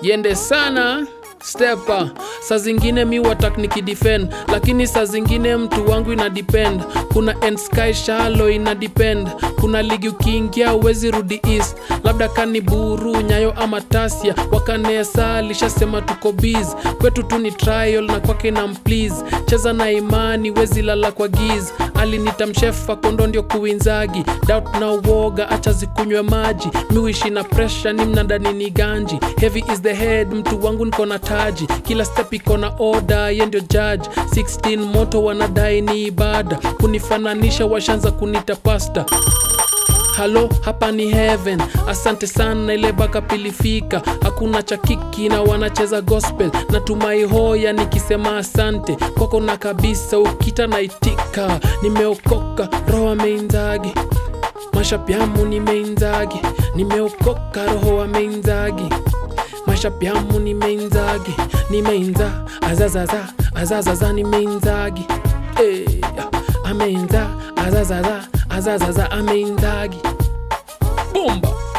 yende sana stepa saa zingine mi watak nikidefend lakini saa zingine mtu wangu ina depend kuna end sky shalo ina depend kuna ligi ukiingia uwezi rudi east labda kani buru nyayo ama tasia wakanesa lishasema tuko biz kwetu tu ni trial na kwake na mplease cheza na imani wezi lala kwa giz alinita mshefa kondo ndio kuwinzagi doubt na uoga acha zikunywe maji miwishi na presha ni mnandani ni ganji heavy is the head mtu wangu niko na taji kila step iko na oda ye ndio judge 16 moto wanadai ni ibada kunifananisha washanza kunita pasta halo hapa ni heaven asante sana ile baka pilifika hakuna cha kiki na wanacheza gospel natumai hoya nikisema asante kwako na kabisa ukita naitika nimeokoka roho ameinzagi mashapyamu nimeinzagi nimeokoka roho ameinzagi mashapyamu nimeinzagi nimeinza azazaza azazaza nimeinzagi hey, ameinza azazaza azazaza ameinzagi bomba